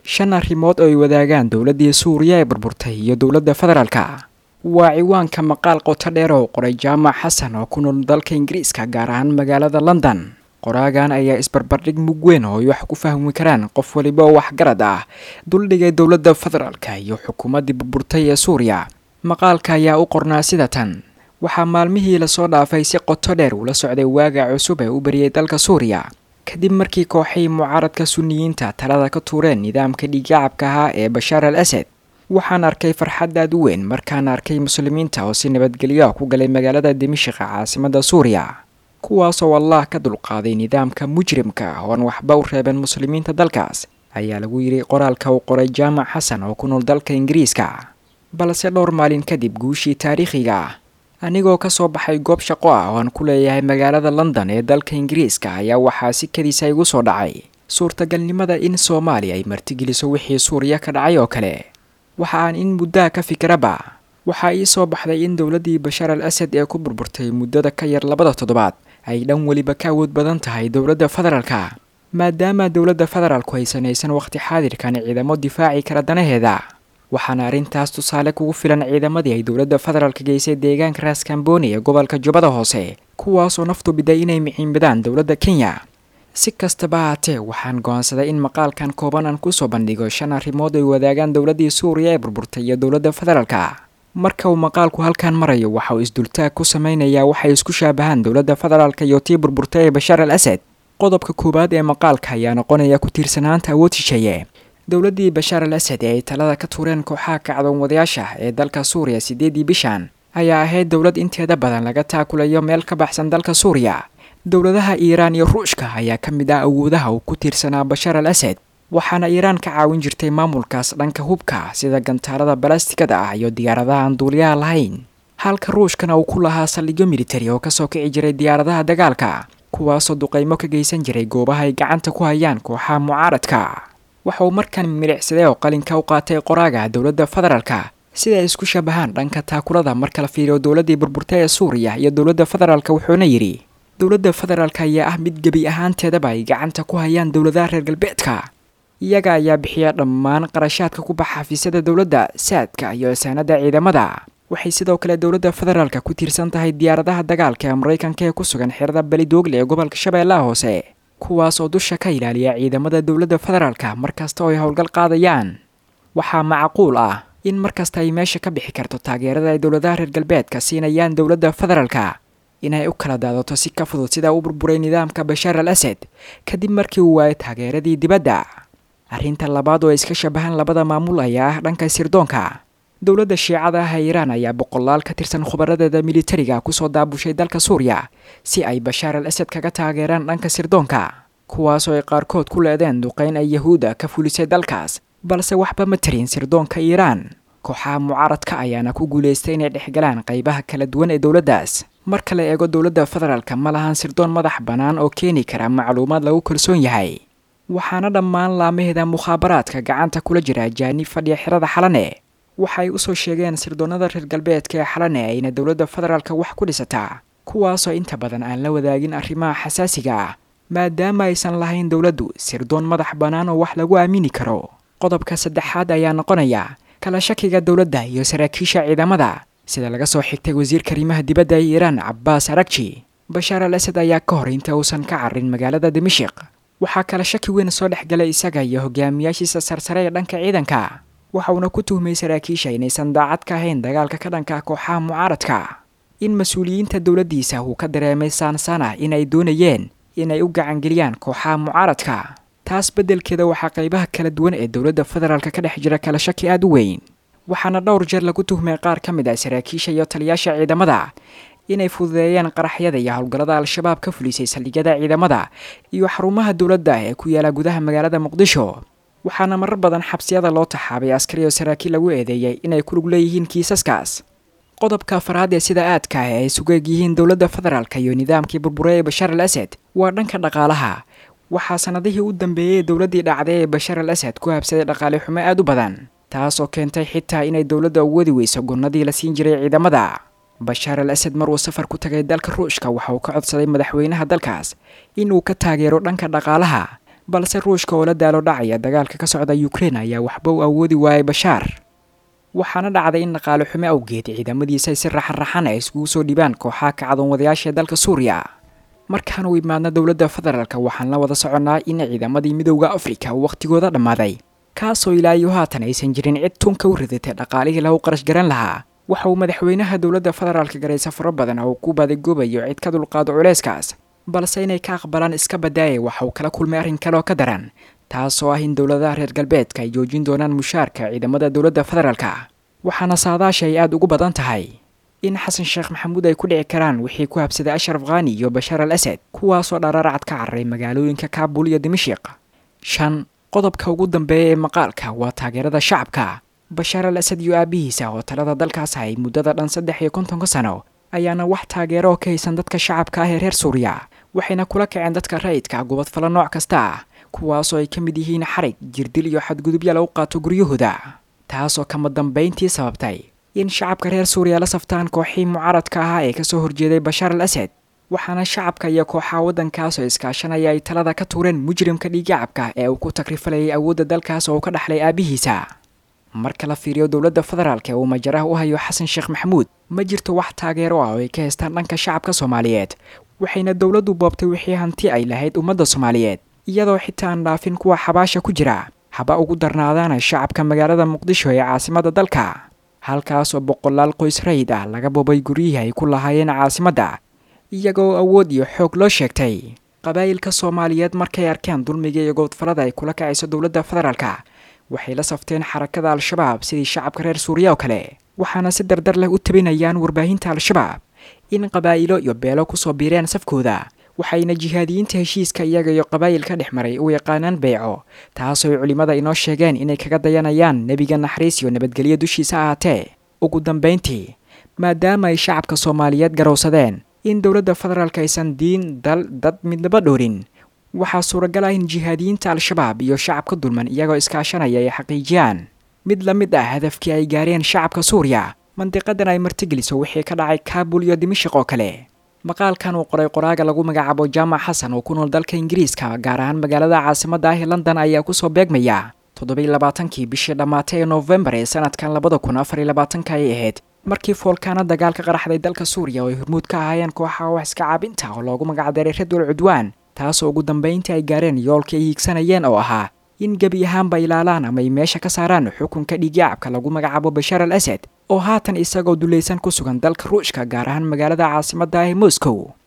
shan arrimood oo ay wadaagaan dowladdii suuriya ee burburtay iyo dowladda federaalka waa ciwaanka maqaal qoto dheer oo qoray jaamac xasan oo ku nool dalka ingiriiska gaar ahaan magaalada london qoraagan ayaa isbarbardhig mug weyn oo ay wax ku fahmi karaan qof waliba oo waxgarad ah duldhigay dowladda federaalka iyo xukuumaddii burburtay ee suuriya maqaalka ayaa u qornaa sida tan waxaa maalmihii lasoo dhaafay si qoto dheer ula socday waaga cusub ee u bariyay dalka suuriya kadib markii kooxay mucaaradka suniyiinta talada ka tuureen nidaamka dhiiggacabka ahaa ee bashaar al asad waxaan arkay farxad aad u weyn markaan arkay muslimiinta oo si nabadgelyo ku galay magaalada dimishiqa caasimadda suuriya kuwaasoo allah ka dulqaaday nidaamka mujrimka ah ooan waxba u reeben muslimiinta dalkaas ayaa lagu yidhi qoraalka uu qoray jaamac xasan oo ku nool dalka ingiriiska balse dhowr maalin kadib guushii taariikhiga ah anigoo ka soo baxay goob shaqo ah oo aan ku leeyahay magaalada london ee dalka ingiriiska ayaa waxaa si kadiisa igu soo dhacay suurtagalnimada in soomaaliya ay martigeliso wixii suuriya ka dhacay oo kale waxa aan in muddaha ka fikiraba waxaa ii soo baxday in dowladdii bashaar al asad ee ku burburtay muddada ka yar labada toddobaad ay dhan weliba ka awood badan tahay dowladda federaalka maadaama dowladda federaalku ay sanaysan wakhti xaadirkan ciidamo difaaci kara danaheeda waxaana arrintaas tusaale kugu filan ciidamadii ay dowladda federaalka geysay deegaanka raaskambooni ee gobolka jubbada hoose kuwaasoo naftu biday inay miciinbadaan dowladda kenya si kastaba haatee waxaan go'aansaday in maqaalkan kooban aan kusoo bandhigo shan arrimood ay wadaagaan dowladdii suuriya ee burburtay iyo dowladda federaalka marka uu maqaalku halkan marayo waxa uu isdultaag ku samaynayaa waxay isku shaabahaan dowladda federaalka iyo tii burburtay ee bashaar al asad qodobka koowaad ee maqaalka ayaa noqonaya ku tiirsanaanta awood shisheeye dowladdii bashaar al asad ee ay talada ka tuureen kooxaha kacdoon wadayaasha ee dalka suuriya siddeedii bishan ayaa ahayd dowlad inteeda badan laga taakulayo meel ka baxsan dalka suuriya dowladaha iiraan iyo ruushka ayaa ka mid ah awoodaha uu ku tiirsanaa bashaar al asad waxaana iiraan ka caawin jirtay maamulkaas dhanka hubka sida gantaalada balastigada ah iyo diyaaradaha aan duuliyaha lahayn halka ruushkana uu ku lahaa saldhigyo militari oo kasoo kici jiray diyaaradaha dagaalka kuwaasoo duqaymo ka geysan jiray goobaha ay gacanta ku hayaan kooxaha mucaaradka waxa uu markan milicsaday oo qalinka u qaatay qoraaga dowladda federaalka sida ay isku shabahaan dhanka taakulada marka la fiiriyo dowladdii burburtay ee suuriya iyo dowladda federaalka wuxuuna yidhi dowladda federaalka ayaa ah mid gebi ahaanteedaba ay gacanta ku hayaan dowladaha reer galbeedka iyaga ayaa bixiya dhammaan qarashaadka ku baxa xafiisyada dowladda saadka iyo saanada ciidamada waxay sidoo kale dowladda federaalka ku tiirsan tahay diyaaradaha dagaalka ee maraykanka ee ku sugan xerada belidoogle ee gobolka shabeellaha hoose kuwaas oo dusha ka ilaaliya ciidamada dowladda federaalka markasta oo ay howlgal qaadayaan waxaa macquul ah in markasta ay meesha ka bixi karto taageerada ay dowladaha reer galbeedka siinayaan dowladda federaalka inay u kala daadato si ka fudud sidaa u burburay nidaamka bashaar al asad kadib markii uu waayay taageeradii dibadda arrinta labaad oo ay iska shabahaan labada maamul ayaa ah dhanka sirdoonka dowladda shiicada ah ee iiraan ayaa boqolaal ka tirsan khubaradeeda militariga kusoo daabushay dalka suuriya si ay bashaar al asad kaga taageeraan dhanka sirdoonka kuwaasoo ay qaarkood ku leedeen duqayn ay yahuuda ka fulisay dalkaas balse waxba ma tarin sirdoonka iiraan kooxaha mucaaradka ayaana ku guulaystay inay dhexgalaan qaybaha kala duwan ee dowladdaas marka la eego dowladda federaalka ma lahan sirdoon madax bannaan oo keeni kara macluumaad lagu kalsoon yahay waxaana dhammaan laamaheeda mukhaabaraadka gacanta kula jira ajaanib fadhiya xerada xalane waxay usoo sheegeen sirdoonnada reer galbeedka ee xalane ayna dowladda federaalka wax ku dhisataa kuwaasoo inta badan aan la wadaagin arrimaha xasaasiga ah maadaama aysan lahayn dowladdu sirdoon madax bannaan oo wax lagu aamini karo qodobka saddexaad ayaa noqonaya kala shakiga dowladda iyo saraakiisha ciidamada sida laga soo xigtay wasiirka arrimaha dibadda ee iiraan cabbaas aragji bashaar al asad ayaa ka hor inta uusan ka carrin magaalada dimashiq waxaa kala shaki weyn soo dhex galay isaga iyo hogaamiyaashiisa sarsare ee dhanka ciidanka waxa uuna ku tuhmay saraakiisha inaysan daacad ka ahayn dagaalka ka dhanka kooxaha mucaaradka in mas-uuliyiinta dowladdiisa uu ka dareemay saansaan ah inay doonayeen inay u gacangeliyaan kooxaha mucaaradka taas beddelkeeda waxaa qaybaha kala duwan ee dowladda federaalka ka dhex jira kala shaki aada u weyn waxaana dhowr jeer lagu tuhmay qaar ka mid ah saraakiisha iyo taliyaasha ciidamada inay fududeeyeen qaraxyada iyo howlgallada al-shabaab ka fulisay saldhigyada ciidamada iyo xarumaha dowladda ee ku yaala gudaha magaalada muqdisho waxaana marar badan xabsiyada loo taxaabay askari oo saraakiil lagu eedeeyay inay ku lug leeyihiin kiisaskaas qodobka afaraad ee sida aadka ah ee ay sugeeg yihiin dowladda federaalka iyo nidaamkii burbure ee bashaar al asad waa dhanka dhaqaalaha waxaa sanadihii u dambeeyey dowladdii dhacday ee bashaar al asad ku habsaday dhaqaale xumo aada u badan taasoo keentay xitaa inay dowladda u wadi weyso gonnadii la siin jiray ciidamada bashaar al asad mar uu safar ku tagay dalka ruushka waxa uu ka codsaday madaxweynaha dalkaas inuu ka taageero dhanka dhaqaalaha balse ruushka oo la daalo dhacaya dagaalka ka socda ukrein ayaa waxba u awoodi waayay bashaar waxaana dhacday in dhaqaale xumo awgeed ciidamadiisa ay si raxan-raxan ay iskugu soo dhibaan kooxaha kacdoon wadayaasha ee dalka suuriya markaan u imaadna dowladda federaalk waxaan la wada soconnaa in ciidamadii midowda afrika uu wakhtigooda dhammaaday kaasoo ilaa iyo haatan aysan jirin cid tunka u ridatay dhaqaalihii lagu qarash garan lahaa waxa uu madaxweynaha dowladda federaalka garay safaro badan oo ku baadagoobayo cid ka dulqaado culeyskaas balse inay ka aqbalaan iska badaaya waxa uu kala kulmay arrin kale oo ka daran taasoo ah in dowladaha reer galbeedka ay joojin doonaan mushaarka ciidamada dowladda federaalka waxaana saadaasha ay aada ugu badan tahay in xasan sheekh maxamuud ay ku dhici karaan wixii ku habsaday ashraf khani iyo bashaar al asad kuwaasoo dharaaracad ka cararay magaalooyinka kaabul iyo dimashiq shan qodobka ugu dambeeya ee maqaalka waa taageerada shacabka bashaar al asad iyo aabihiisa oo talada dalkaas hay muddada dhan saddex iyo kontonka sano ayaana wax taageero oo ka haysan dadka shacabka ah ee reer suuriya waxayna kula kaceen dadka rayidka gubadfalo nooc kasta ah kuwaasoo ay ka mid yihiin xarig jirdil iyo xadgudubya lagu qaato guryahooda taasoo kama dambayntii sababtay in shacabka reer suuriya la saftaan kooxii mucaaradka ahaa ee kasoo horjeeday bashaar al asad waxaana shacabka iyo kooxaha waddankaasoo iskaashanaya ay talada ka tuureen mujrimka dhiigacabka ee uu ku takrifalayay awoodda dalkaas oo uu ka dhaxlay aabihiisa marka la fiiriyo dowladda federaalk ee uu majaraha u hayo xasan sheekh maxamuud ma jirto wax taageero ah oo ay ka haystaan dhanka shacabka soomaaliyeed waxayna dowladdu boobtay wixii hanti ay lahayd ummadda soomaaliyeed iyadoo xitaa aan dhaafin kuwa xabaasha ku jira haba ugu darnaadaana shacabka magaalada muqdisho ee caasimadda dalka halkaasoo boqolaal qoys rayid ah laga boobay guryihii ay ku lahaayeen caasimadda iyagoo awood iyo xoog loo sheegtay qabaa'ilka soomaaliyeed markay arkeen dulmiga iyo goodfalada ay kula kacayso dowladda federaalka waxay la safteen xarakada al-shabaab sidii shacabka reer suuriya oo kale waxaana si dardar leh u tabinayaan warbaahinta al-shabaab in qabaa'ilo iyo beelo kusoo biireen safkooda waxayna jihaadiyiinta heshiiska iyaga iyo qabaa'ilka dhex maray u yaqaanaan beyco taasoo ay culimmada inoo sheegeen inay kaga dayanayaan nebiga naxariis iyo nabadgelyo dushiisa ahaatee ugu dambayntii maadaama ay shacabka soomaaliyeed garowsadeen in dowladda federaalk aysan diin dal dad midnaba dhoorin waxaa suuragal ah in jihaadiyiinta al-shabaab iyo shacabka dulman iyagoo iskaashanaya ay xaqiijiyaan mid la mid ah hadafkii ay gaareen shacabka suuriya mandiqadan ay martigeliso wixii ka dhacay kaabul iyo dimashiq oo kale maqaalkan uu qoray qoraaga lagu magacaabo jaamac xasan oo ku nool dalka ingiriiska gaar ahaan magaalada caasimadda ah ee london ayaa kusoo beegmaya toddobiy labaatankii bishii dhammaatay ee noofembar ee sanadkan labada kun afar iyo labaatanka ay ahayd markii foolkaana dagaal ka qaraxday dalka suuriya oo ay hormuud ka ahaayeen kooxaha wax iska caabinta oo loogu magacdaray radwal cudwaan taasoo ugu dambayntii ay gaareen yoolkii ay hiigsanayeen oo ahaa in gebi ahaanba ilaalaan ama ay meesha ka saaraan xukunka dhiigyacabka lagu magacaabo bashaar al asad oo haatan isagoo dulaysan ku sugan dalka ruushka gaar ahaan magaalada caasimadda ah ee moscow